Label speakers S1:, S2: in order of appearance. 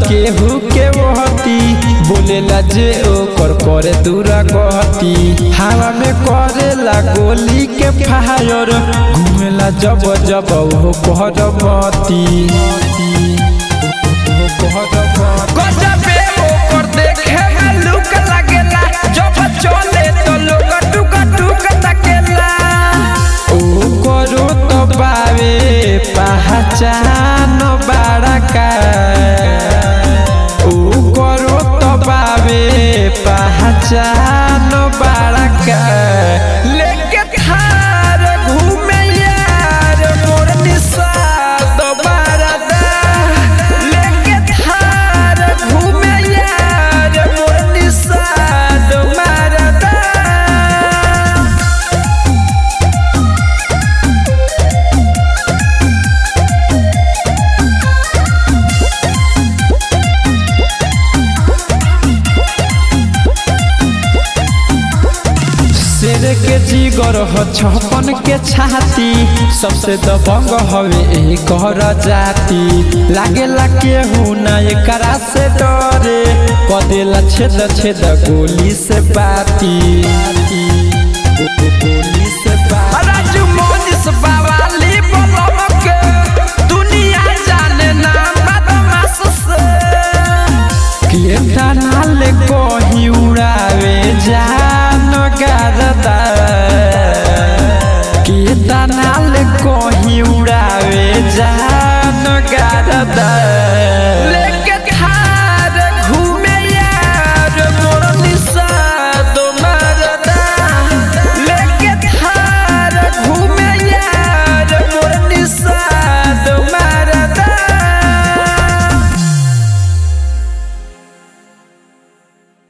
S1: केहू के वहती बोलेला जे ओकर करे दूरा गहती हवा में करेला गोली के फायर घूमेला जब जब वो कहर मती गजबे ओकर देखे में लुक लागेला जब चले तो लोग टुक टुक तकेला ओ करो तो बावे पहचान बड़ा का ओ करो तो बावे पहचान बड़ा का लेके थार घूमे यार मोर निषाद बरदा लेके थार घूमे यार मोर निषाद बरदा शेर के जीगर ह छपन के छाती सबसे दबंग हवे एकर जाति लागेला केहू ना एकरा से डरे कदेला छेद छेद गोली से बाती गोली से बाती राजू मोनिस बावाली बलम के दुनिया जाने ना बदमाश से केटा नाले कही उड़ावे जान गारदा केटा नाले कही उड़ावे जान गारदा